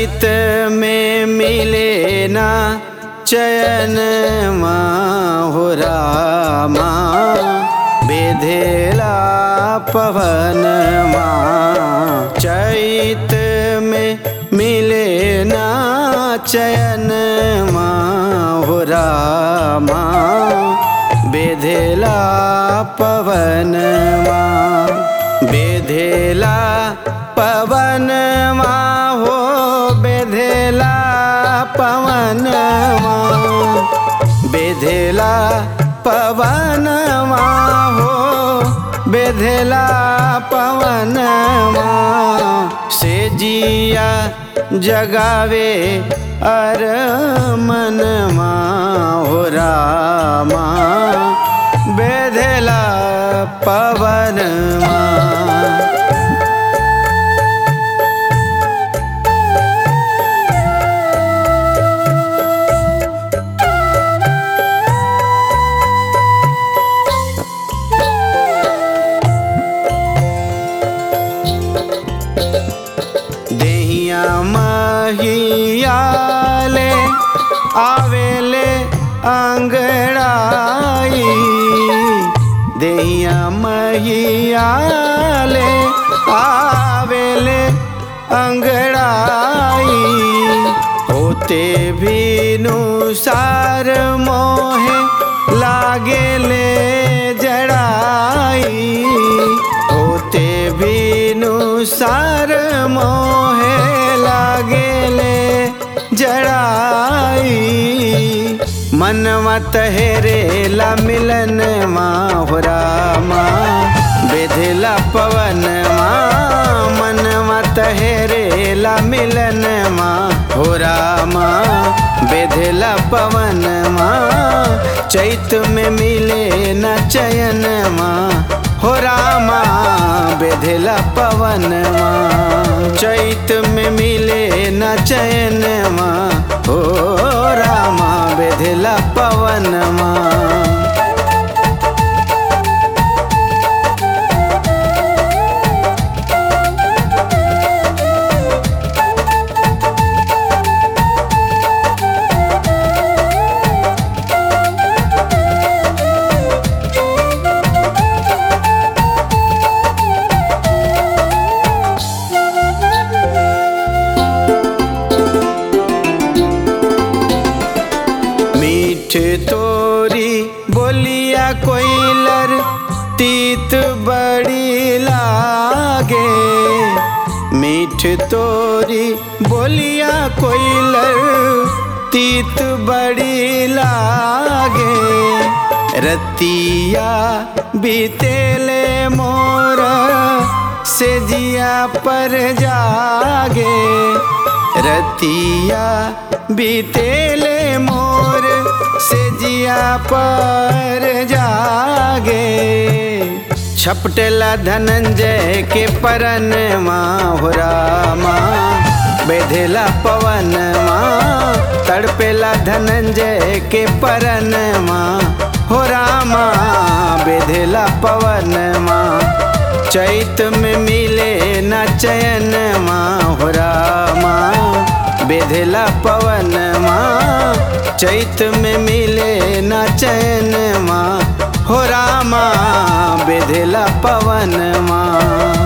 चैत में मिले ना चयन हो रामा बेधेला पवन चैत में मिले ना चयन हो रामा बेधेला पवन बेधेला पवन हो बेधेला पवन बेधेला पवन हो बेधेला पवन से जिया जगावे अर मन हो रामा बेधेला पवन देहिया महियाले आवेले अंगड़ाई देहिया महियाले आवेले अंगड़ाई होते भी नुसार मोहे लागेले जड़ाई होते भी नुसार मोहे लागेले जड़ाई मनवा तहरेला मिलन माहुरा माँ बेधला पवन माँ मनवा तहरेला मिलन माँ हो रामा बेधला पवन माँ चैत में मिले न चयन माँ हो रामा बेधला पवन माँ चैत में मिले न चयन माँ हो रामा बेधला पवन माँ मीठ तोरी बोलिया कोइलर तीत बड़ी लागे मीठ तोरी बोलिया कोइलर तीत बड़ी लागे रतिया बीतेले मोर से जिया पर जागे रतिया बीतेले मोर से जिया पर जागे छपटेला धनंजय के परन माँ हो रामा बेधेला पवन माँ तड़पेला धनंजय के परन माँ हो रामा बेधेला पवन माँ चैत में मिले न चयन माँ हो रामा बेधेला पवन माँ चैत में मिले न चैन माँ हो रामा बेधेला पवन माँ